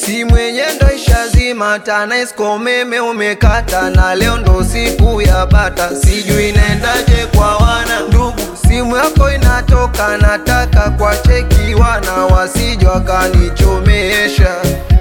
si mwenye ndo ishazima TANESCO umeme umekata, na leo ndo siku ya bata, sijui naendaje kwa wana ndugu. Simu yako inatoka, nataka kwa cheki wana wasije wakanichomesha.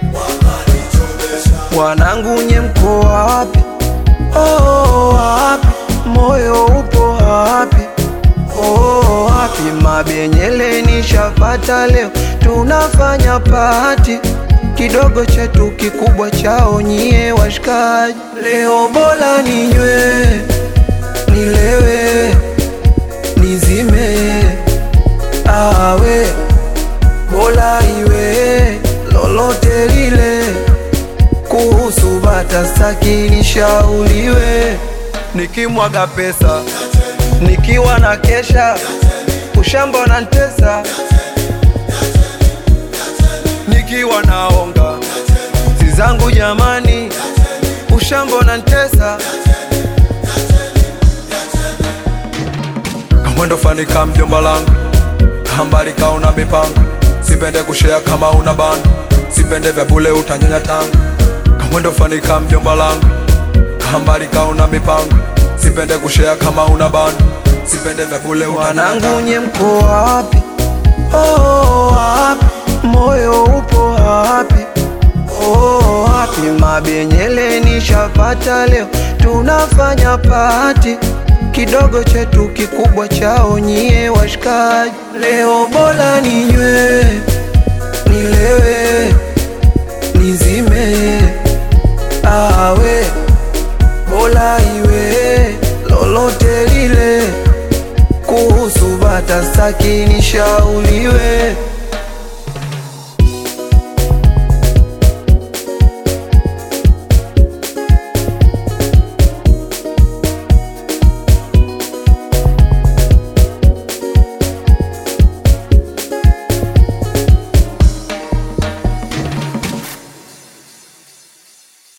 Wanangu nye mko wapi? Oh, wapi? Moyo upo wapi? Oh, wapi? Mabenyele nishapata leo, tunafanya pati kidogo chetu kikubwa chao nyie washikaji. Leo bora ninywe, nilewe, nizime, awe bora iwe lolote lile kuhusu bata staki nishauriwe, nikimwaga pesa nikiwa na kesha ushamba na ntesa, nikiwa naonga si zangu jamani, ushamba na ntesa kamwendo fani ka mjomba langu kambali kauna mipango, sipende kushea kama una bando, sipende vya bule utanyonya tangu kamwendo fani ka mjomba langu kambali kauna mipango, sipende kushea kama una bando, sipende vya bule utanyonya Wanangu nye mko wapi? Oh, wapi? Moyo upo wapi? Oh, wapi? Mabenyele nishapata leo, tunafanya pati kidogo chetu kikubwa chao nyie washikaji. Leo bora ninywe, nilewe, nizime, awe bora iwe lolote lile kuhusu bata staki nishauriwe